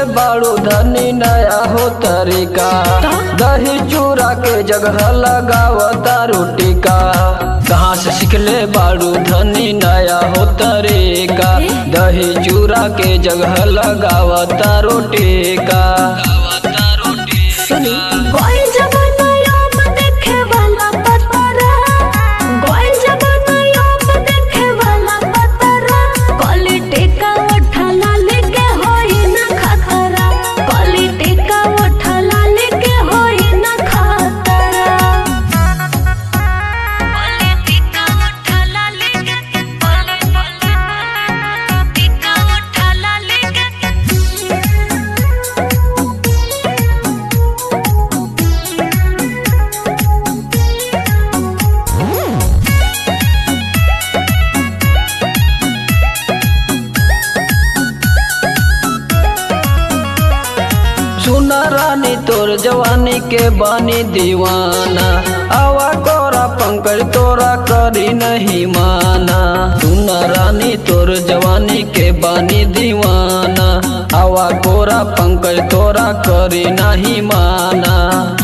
बाड़ू धनी नया हो तरीका दही चूड़ा के जगह लगावता रोटी का कहाँ से सीखले बाड़ू धनी नया हो तरीका दही चूड़ा के जगह लगावता रोटी का सुनी गोल जमाना याम देखे वाला पतरा गोल जमाना याम देखे वाला पतरा क्वालिटी का उठला लेके होई ना खतरा क्वालिटी का उठला लेके होई ना खतरा क्वालिटी का उठला लेके क्वालिटी का उठला लेके सुना रानी तोर जवानी के बानी दीवाना आवा कोरा पंकज तोरा करी नहीं माना सुना रानी तोर जवानी के बानी दीवाना आवा कोरा पंकज तोरा करी नहीं माना